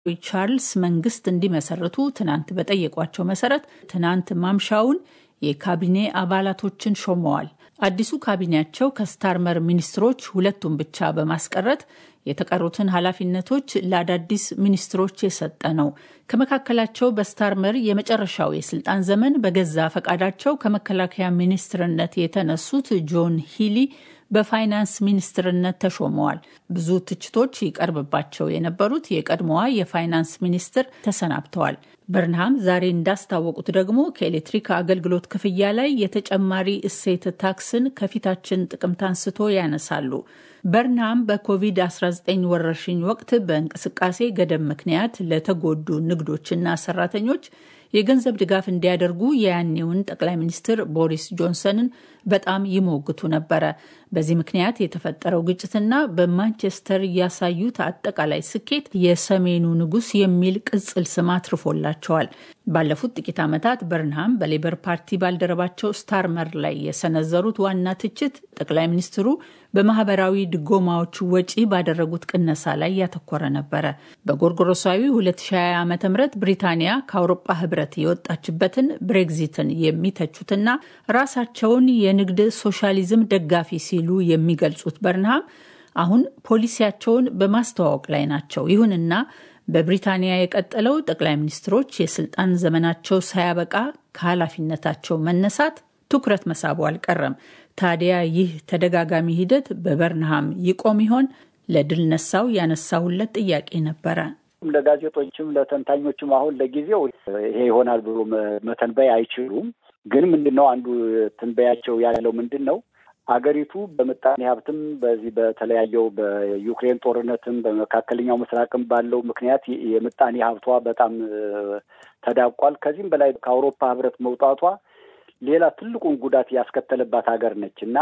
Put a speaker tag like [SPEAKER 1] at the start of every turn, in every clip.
[SPEAKER 1] ቻርልስ መንግስት እንዲመሰርቱ ትናንት በጠየቋቸው መሰረት ትናንት ማምሻውን የካቢኔ አባላቶችን ሾመዋል። አዲሱ ካቢኔያቸው ከስታርመር ሚኒስትሮች ሁለቱን ብቻ በማስቀረት የተቀሩትን ኃላፊነቶች ለአዳዲስ ሚኒስትሮች የሰጠ ነው። ከመካከላቸው በስታርመር የመጨረሻው የስልጣን ዘመን በገዛ ፈቃዳቸው ከመከላከያ ሚኒስትርነት የተነሱት ጆን ሂሊ በፋይናንስ ሚኒስትርነት ተሾመዋል። ብዙ ትችቶች ይቀርብባቸው የነበሩት የቀድሞዋ የፋይናንስ ሚኒስትር ተሰናብተዋል። በርንሃም ዛሬ እንዳስታወቁት ደግሞ ከኤሌክትሪክ አገልግሎት ክፍያ ላይ የተጨማሪ እሴት ታክስን ከፊታችን ጥቅምት አንስቶ ያነሳሉ። በርንሃም በኮቪድ-19 ወረርሽኝ ወቅት በእንቅስቃሴ ገደብ ምክንያት ለተጎዱ ንግዶችና ሰራተኞች የገንዘብ ድጋፍ እንዲያደርጉ የያኔውን ጠቅላይ ሚኒስትር ቦሪስ ጆንሰንን በጣም ይሞግቱ ነበረ። በዚህ ምክንያት የተፈጠረው ግጭትና በማንቸስተር ያሳዩት አጠቃላይ ስኬት የሰሜኑ ንጉሥ የሚል ቅጽል ስም አትርፎላቸዋል። ባለፉት ጥቂት ዓመታት በርንሃም በሌበር ፓርቲ ባልደረባቸው ስታርመር ላይ የሰነዘሩት ዋና ትችት ጠቅላይ ሚኒስትሩ በማህበራዊ ድጎማዎቹ ወጪ ባደረጉት ቅነሳ ላይ ያተኮረ ነበረ። በጎርጎሮሳዊ 2020 ዓ ም ብሪታንያ ከአውሮፓ ህብረት የወጣችበትን ብሬግዚትን የሚተቹትና ራሳቸውን የንግድ ሶሻሊዝም ደጋፊ ሲሉ የሚገልጹት በርንሃም አሁን ፖሊሲያቸውን በማስተዋወቅ ላይ ናቸው። ይሁንና በብሪታንያ የቀጠለው ጠቅላይ ሚኒስትሮች የስልጣን ዘመናቸው ሳያበቃ ከኃላፊነታቸው መነሳት ትኩረት መሳቡ አልቀረም። ታዲያ ይህ ተደጋጋሚ ሂደት በበርንሃም ይቆም ይሆን? ለድል ነሳው ያነሳሁለት ጥያቄ ነበረ።
[SPEAKER 2] ለጋዜጦችም ለተንታኞችም አሁን ለጊዜው ይሄ ይሆናል ብሎ መተንበይ አይችሉም። ግን ምንድን ነው አንዱ ትንበያቸው ያለው ምንድን ነው አገሪቱ በምጣኔ ሀብትም በዚህ በተለያየው በዩክሬን ጦርነትም በመካከለኛው ምስራቅም ባለው ምክንያት የምጣኔ ሀብቷ በጣም ተዳቋል። ከዚህም በላይ ከአውሮፓ ህብረት መውጣቷ ሌላ ትልቁን ጉዳት ያስከተለባት ሀገር ነች እና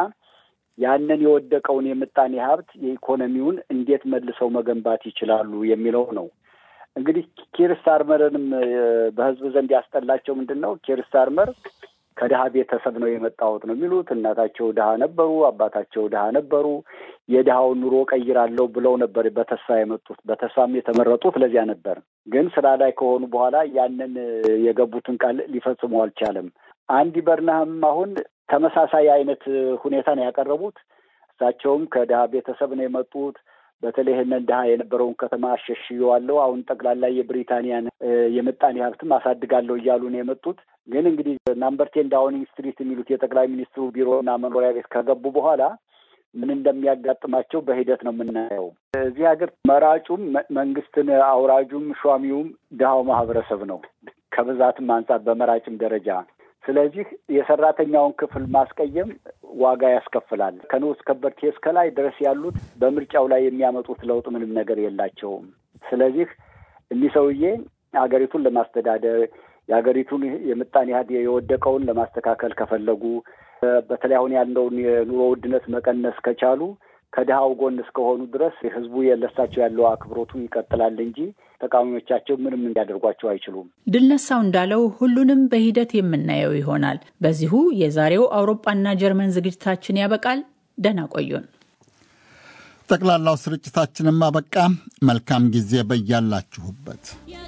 [SPEAKER 2] ያንን የወደቀውን የምጣኔ ሀብት የኢኮኖሚውን እንዴት መልሰው መገንባት ይችላሉ የሚለው ነው። እንግዲህ ኪር ስታርመርንም በህዝብ ዘንድ ያስጠላቸው ምንድን ነው? ኪር ስታርመር ከድሀ ቤተሰብ ነው የመጣሁት ነው የሚሉት። እናታቸው ድሀ ነበሩ፣ አባታቸው ድሀ ነበሩ። የድሀውን ኑሮ ቀይራለሁ ብለው ነበር በተስፋ የመጡት። በተስፋም የተመረጡት ለዚያ ነበር። ግን ስራ ላይ ከሆኑ በኋላ ያንን የገቡትን ቃል ሊፈጽሙ አልቻለም። አንዲ በርንሃም አሁን ተመሳሳይ አይነት ሁኔታ ነው ያቀረቡት። እሳቸውም ከድሀ ቤተሰብ ነው የመጡት። በተለይ ይህንን ድሀ የነበረውን ከተማ አሸሽየዋለሁ፣ አሁን ጠቅላላ የብሪታንያን የምጣኔ ሀብትም አሳድጋለሁ እያሉ ነው የመጡት። ግን እንግዲህ ናምበር ቴን ዳውኒንግ ስትሪት የሚሉት የጠቅላይ ሚኒስትሩ ቢሮና መኖሪያ ቤት ከገቡ በኋላ ምን እንደሚያጋጥማቸው በሂደት ነው የምናየው። እዚህ ሀገር መራጩም መንግስትን አውራጁም ሿሚውም ድሀው ማህበረሰብ ነው ከብዛትም አንጻር በመራጭም ደረጃ ስለዚህ የሰራተኛውን ክፍል ማስቀየም ዋጋ ያስከፍላል። ከንዑስ ከበርቴ እስከ ላይ ድረስ ያሉት በምርጫው ላይ የሚያመጡት ለውጥ ምንም ነገር የላቸውም። ስለዚህ እኒህ ሰውዬ ሀገሪቱን ለማስተዳደር የሀገሪቱን የምጣኔ ሀብት የወደቀውን ለማስተካከል ከፈለጉ በተለይ አሁን ያለውን የኑሮ ውድነት መቀነስ ከቻሉ ከድሀው ጎን እስከሆኑ ድረስ ህዝቡ የለሳቸው ያለው አክብሮቱ ይቀጥላል እንጂ ተቃዋሚዎቻቸው ምንም እንዲያደርጓቸው አይችሉም።
[SPEAKER 1] ድል ነሳው እንዳለው ሁሉንም በሂደት የምናየው ይሆናል። በዚሁ የዛሬው አውሮፓና ጀርመን ዝግጅታችን ያበቃል። ደህና ቆዩን።
[SPEAKER 3] ጠቅላላው ስርጭታችንም አበቃ። መልካም ጊዜ በያላችሁበት